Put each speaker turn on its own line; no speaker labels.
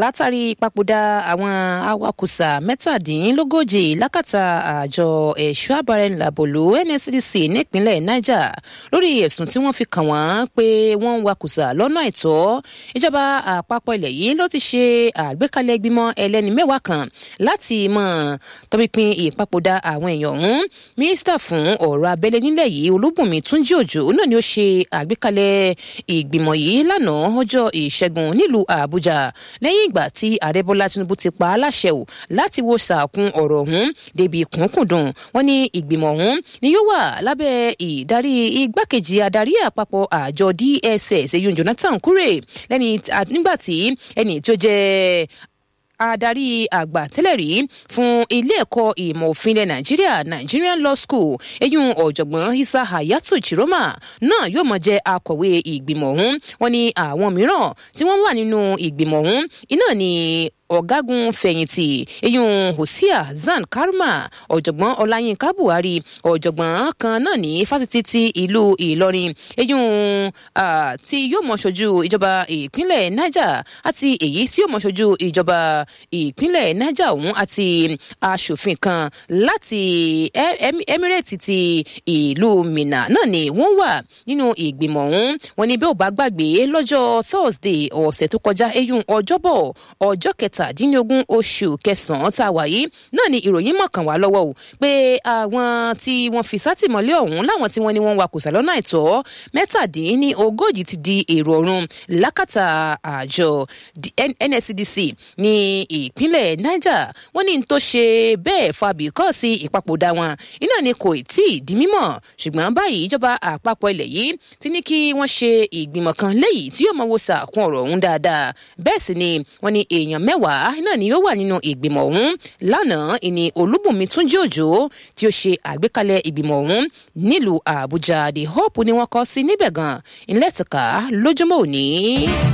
látàrí papòdà àwọn awakùsà mẹ́tàdínlógójì lákàtà àjọ ẹ̀ṣọ́ àbárẹ̀ńlàbòlú nscdc nípínlẹ̀ niger lórí ẹ̀sùn tí wọ́n fi kàn wọ́n pé wọ́n ń wakùsà lọ́nà àìtọ́ ìjọba àpapọ̀ ilẹ̀ yìí ló ti ṣe àgbékalẹ̀ ìgbìmọ̀ ẹlẹ́ni mẹ́wàá kan láti mọ̀ tọpinpin ìpapòdà àwọn èèyàn ọ̀hún mínísítà fún ọ̀rọ̀ abẹ́lé nílẹ̀ yìí olúbùnmi túnjí òjò náà ni ó ṣe àgbékalẹ̀ ìgbìmọ̀ yìí lánàá ọjọ́ ìṣẹ́gun nílùú àbújá lẹ́yìn ìgbà tí ààrẹ bọ́lá tinubu ti pa á láṣẹ ò láti wo sàkún ọ̀rọ̀ ọ̀hún débi kùnkùndùn wọn ní ìgbìmọ̀ ọ̀hún ni yóò wà lábẹ́ ìdarí igbákejì adarí àpapọ̀ àjọ dss eyín jonathan kure lẹ́ni nígbà tí ẹni tí ó jẹ́ adarí àgbà tẹ́lẹ̀ rí fún ilé ẹ̀kọ́ ìmọ̀ òfin ilẹ̀ nàìjíríà nigerian law school eyín ọ̀jọ̀gbọ́n isa hayatu chiroma náà yóò mọ̀ jẹ́ akọ̀wé ìgbìmọ̀ ọ̀hún wọn ni àwọn mìíràn tí wọ́n wà nínú ìgbìmọ̀ ọ̀hún iná ni ọ̀gágun fẹ̀yìntì eyín hosea zan karma ọ̀jọ̀gbọ́n ọláyínká buhari ọ̀jọ̀gbọ́n kan náà ní fásitì ti ìlú ìlọrin eyín tí yóò mọ̀ ṣojú ìjọba ìpínlẹ̀ niger àti èyí tí yóò mọ̀ ṣojú ìjọba ìpínlẹ̀ niger ọ̀hún àti aṣòfin kan láti emirate ti ìlú minna náà ni wọ́n wà nínú ìgbìmọ̀ ọ̀hún wọn ni bí ó bá gbàgbé lọ́jọ́ thursday ọ̀sẹ̀ tó kọjá eyín ọjọ́bọ̀ ọjọ́ kẹta kẹtàdínlógún oṣù kẹsànán tá a wà yìí náà ni ìròyìn mọ̀kàn wá lọ́wọ́ o pé àwọn tí wọ́n fi sátìmọ́lé ọ̀hún láwọn tí wọ́n ní wọ́n wakùsà lọ́nà àìtọ́ mẹ́tàdínní ogójì ti di èrò ọ̀run lákàtà àjọ nscdc ní ìpínlẹ̀ niger wọ́n ní tó ṣe bẹ́ẹ̀ fa bìkọ́ọ̀sì ìpapòdà wọn iná ni kò tí ì di mímọ̀ ṣùgbọ́n báyìí ìjọba àpapọ̀ ilẹ̀ yìí ti ní kí wọ́n ṣe ìgbìmọ̀ kan léyìí tí yóò mọ wo sàkún ọ̀rọ̀ ọ̀hún dáadáa bẹ́ẹ̀ sì ni wọ́n ní èèyàn mẹ́wàá mẹ́wàá náà ni yóò wà nínú ìgbìmọ̀ ọ̀hún lánàá ìní olúbùnmi túnjí òjò tí ó ṣe àgbékalẹ̀ ìgbìmọ̀ ọ̀hún nílùú àbújá the hope ni wọ́n kọ́ sí níbẹ̀ gan-an ìlẹ́tìká lójúmọ́ òní.